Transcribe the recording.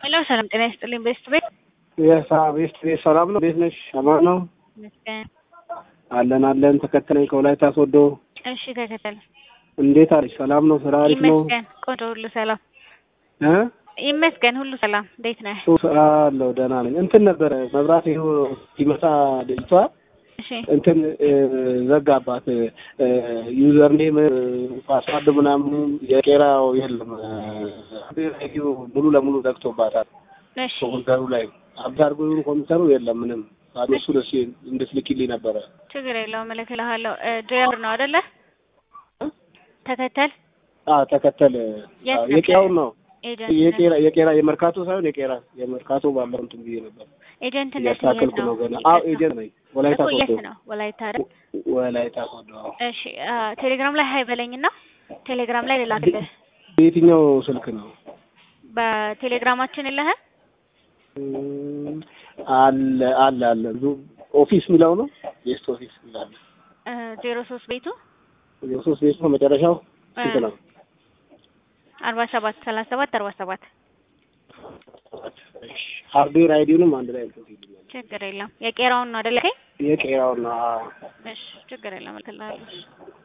ሄሎ ሰላም ጤና ይስጥልኝ። ቤስት ቤት ቤስት ቤት ሰላም ነው። እንዴት ነሽ? አማን ነው ይመስገን። አለን አለን። ተከተለኝ ከወላይታ ሶዶ። እሺ ተከተል። እንዴት አለሽ? ሰላም ነው? ስራ አሪፍ ነው? ይመስገን። ቆንጆ ሁሉ ሰላም እ ይመስገን ሁሉ ሰላም። እንዴት ነህ? አለው ደህና ነኝ። እንትን ነበረ መብራት ይኸው ሲመጣ ልጅቷ እሺ እንትን እ ዘጋባት ዩዘር ኔም ፓስዋርድ ምናምኑ የቄራው የለም ሬዲዮ ሙሉ ለሙሉ ዘግቶባታል። እሺ ኮምፒውተሩ ላይ አብድ አድርጎ ይሁን ኮምፒውተሩ የለም ምንም ባዶ እሱ ደስ እንድትልኪልኝ ነበረ። ችግር የለውም እልክልሃለሁ። ድራይቨር ነው አይደለ? ተከተል አ ተከተል የት አዎ፣ ነበር? የቄራውን ነው ኤጀንት የቄራ የቄራ የመርካቶ ሳይሆን የቄራ የመርካቶ ባለው እንትን ብዬ ነበር ኤጀንትነት የት እያስተካከልኩ ነው? ነው ገና። አዎ ኤጀንት ነኝ። ወላይታ እኮ የት ሶዶ ነው? ወላይታ አይደል? ወላይታ ሶዶ። አዎ። እሺ አ፣ ቴሌግራም ላይ ሀይ በለኝና ቴሌግራም ላይ ልላክልህ። በየትኛው ስልክ ነው? በቴሌግራማችን የለህ? እም፣ አለ አለ አለ ብዙ ኦፊስ የሚለው ነው የስት ኦፊስ ይላል። ዜሮ ሶስት ቤቱ የሶስት ቤት ነው መጨረሻው ስንት ነው? አርባ ሰባት ሰላሳ ሰባት አርባ ሰባት ሃርድዌር አይዲውንም አንድ ላይ እንትን ይልኛል። ችግር የለም። የቄራውን ነው አይደል? የቄራውን ነው። አዎ። እሺ ችግር የለም እልክልሃለሁ።